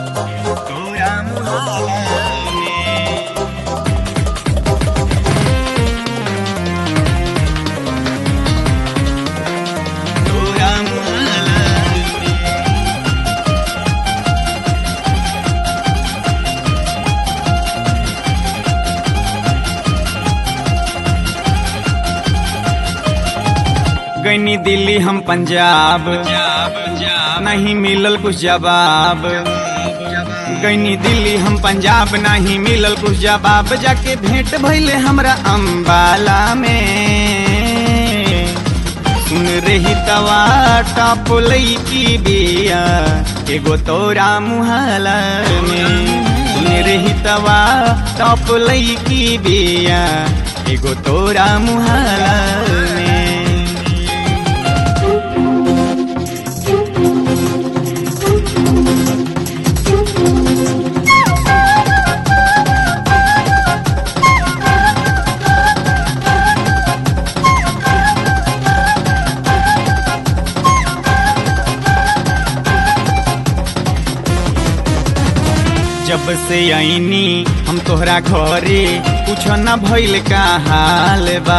तोरा मुहाला में तोरा मुहाला में गईनी दिल्ली हम पंजाब नहीं मिलल कुछ जवाब गईनी दिल्ली हम पंजाब नहीं मिलल कुछ जवाब जाके भेंट भइले हमरा अम्बाला में सुन रही तवा टॉप लईकी बिया एगो तोरा मुहाला में सुन रही तवा टॉप लईकी बिया एगो तोरा मुहाला में जब से आईनी हम तोहरा घरे कुछ न भइल का हाल बा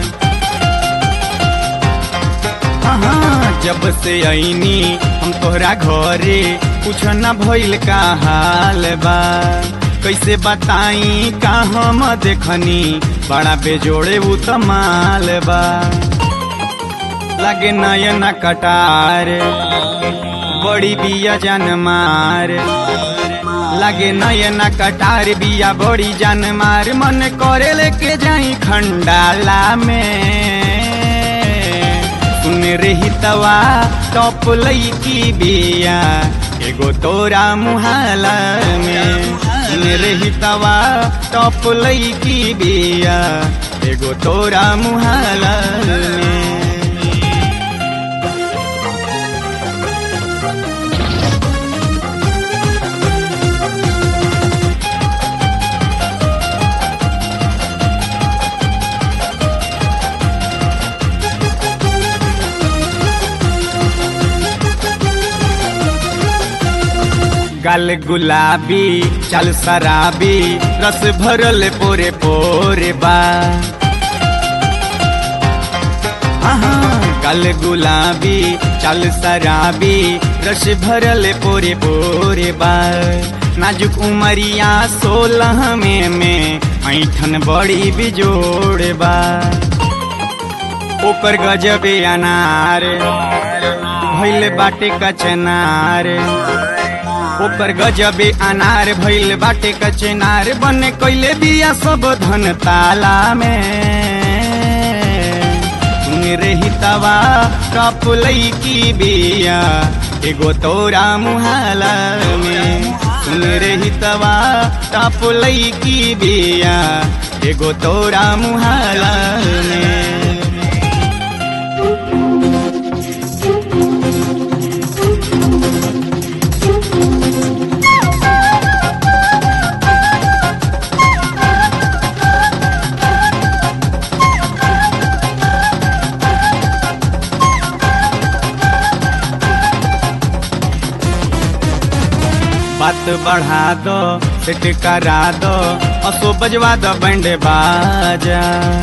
हाँ, जब से आईनी हम तोहरा घरे कुछ न भइल का हाल बा कैसे बताई का हम देखनी बड़ा बेजोड़े उ तमाल बा लगे नयन कटार बड़ी बिया जान मार लगे नयना कटार बिया बड़ी जान मार मन करे लेके जाई खंडाला में सुन रही तवा टॉप लईकी बिया एगो तोरा मुहाला में सुन रही तवा टॉप लईकी बिया एगो तोरा मुहाला में गल गुलाबी चल शराबी रस भरल पोरे पोरे बा हाँ, गल गुलाबी चल शराबी रस भरल पोरे पोरे बा नाजुक उमरिया सोलह में में ऐठन बड़ी बिजोड़ बा ओकर गजबे अनार भैल बाटे कचनार ओकर गजबे अनार भइल बाटे कचनार बने कैले बिया सब धन ताला में सुन रही तवा टप लईकी बिया एगो तोरा मुहाला में सुन रही तवा टप लईकी बिया एगो तोरा मुहाला में बात बढ़ा दो सेट करा दो असो बजवा दो बैंड बाजा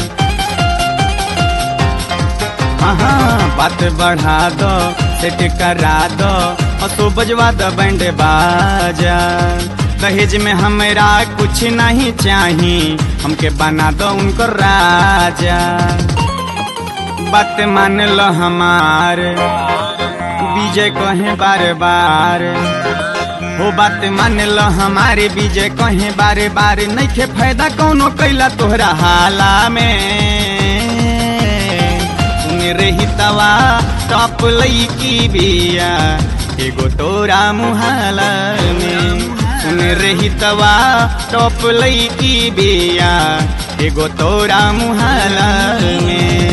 हाँ हाँ बात बढ़ा दो सेट करा दो असो बजवा दो बैंड बाजा दहेज में हमरा कुछ नहीं चाही हमके बना दो उनको राजा बात मान लो हमार विजय कहे बार बार हो बात मान लो हमारे विजय कहे बारे बारे नइखे फायदा कौनो कैला तोहरा हाला में सुन रही तवा टॉप लईकी बिया एगो तोरा मुहाला में सुन रही तवा टॉप लईकी बिया एगो तोरा मुहाला में